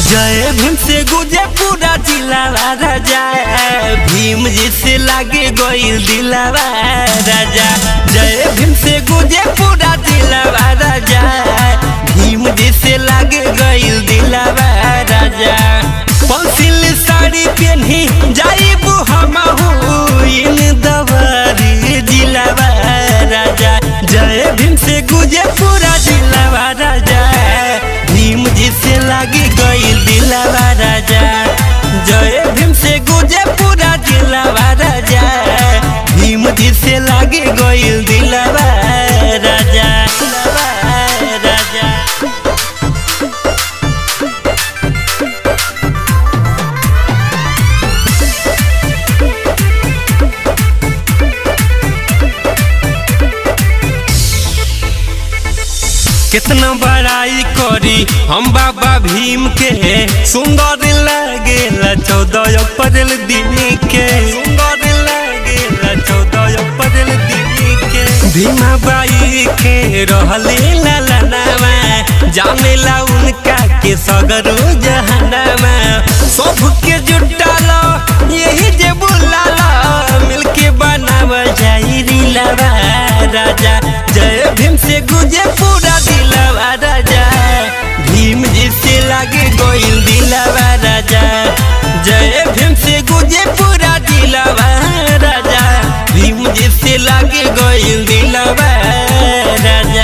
जय भीम से गुजे पूरा जिलावा राजा भीम जी से लागे गोइल दिलावा राजा जय भीम से गुजे पूरा जिलावा राजा भीम जी से लागे गोइल दिलावा राजा पंसिल साड़ी पहनी जाइबू हमहू इन दवारी जिलावा राजा जय भीम से गुजे पूरा जिलावा राजा भीम जी से लागी गइल दिलावा राजा जय भीम से गुजे पूरा दिलावा राजा भीम जी से लागी गइल दिलावा राजा दिलावा राजा कितना बड़ाई करी हम बाबा भीम के सुंदर लागेला चौदह अप्रैल दिन के सुंदर लागेला चौदह अप्रैल दिन के भीमा बाई के रहले लालनामा जानेला उनका के सगरो जहनामा सबके जुटाला यही जे बुलाला मिलके बनावा जाई रिलावा राजा जय भीम से गुजे पूरा दिलावा राजा भीम जी से लागे गोइल दिलावा राजा जय भीम से गुजे पूरा दिलावा राजा भीम जी से लागे गोइल दिलावा राजा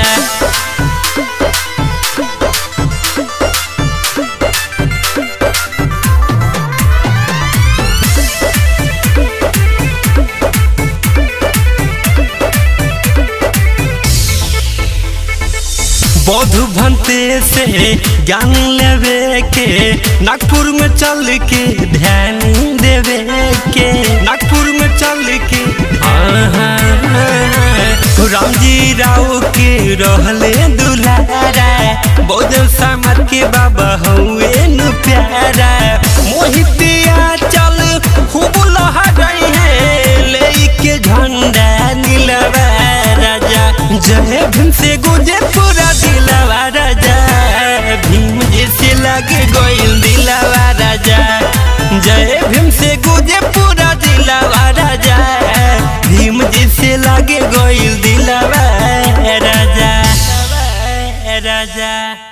बौद्ध भंते से ज्ञान लेवे के नागपुर में चल के ध्यान देवे के नागपुर में चल के हाँ, हाँ, हाँ। राम जी राव के रहले दुलारा बौद्ध समाज के बाबा हुए नु प्यारा मोहितिया चल खूब लहराई है लेके झंडा नीलवा राजा जय भीम से गुजे पूरा दिलावा राजा भीम जी से लगे गोइल दिलावा राजा जय भीम से गुजे पूरा दिलावा राजा भीम जी से लगे गोइल दिलावा राजा राजा